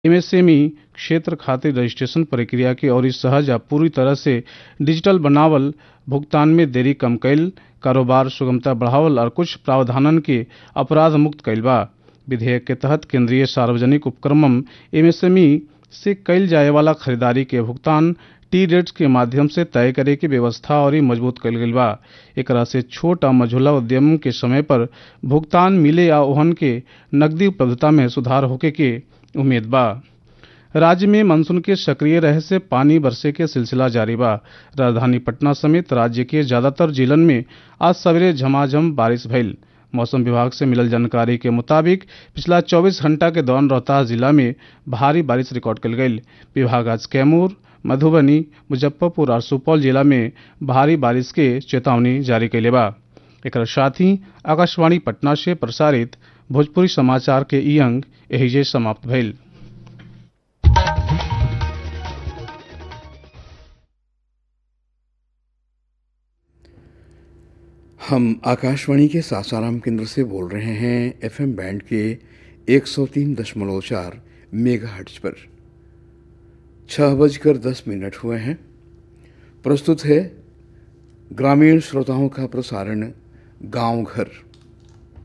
MSME क्षेत्र खातिर registration प्रक्रिया के अउरी सहज आ पूरी तरह से डिजिटल बनावल भुगतान में देरी कम कईल कारोबार सुगमता बढ़ावल और कुछ प्रावधानन के अपराध मुक्त कईल बा विधेयक के तहत केंद्रीय सार्वजनिक उपक्रमम एमएसएमई से कईल जाए वाला खरीदारी के भुगतान टी रेट्स के माध्यम से तय करे के व्यवस्था और मजबूत कईल गईल बा एकरा से छोट आ मझोला उद्यम के समय पर भुगतान मिले आ ओहन के नकदी उपलब्धता में सुधार होके के उम्मीद बा राज्य में मानसून के सक्रिय रहे से पानी बरसे के सिलसिला जारी बा राजधानी पटना समेत राज्य के ज्यादातर जिलन में आज सवेरे झमाझम बारिश भइल मौसम विभाग से मिलल जानकारी के मुताबिक पिछला 24 घंटा के दौरान रोहतास जिला में भारी बारिश रिकॉर्ड कल गई विभाग आज कैमूर मधुबनी मुजफ्फरपुर और सुपौल जिला में भारी बारिश के चेतावनी जारी कैले बा एक साथ ही आकाशवाणी पटना से प्रसारित भोजपुरी समाचार के ई अंक एहिजे समाप्त भइल हम आकाशवाणी के सासाराम केंद्र से बोल रहे हैं एफएम बैंड के 103.4 मेगाहर्ट्ज पर छह बजकर दस मिनट हुए हैं प्रस्तुत है ग्रामीण श्रोताओं का प्रसारण गांव घर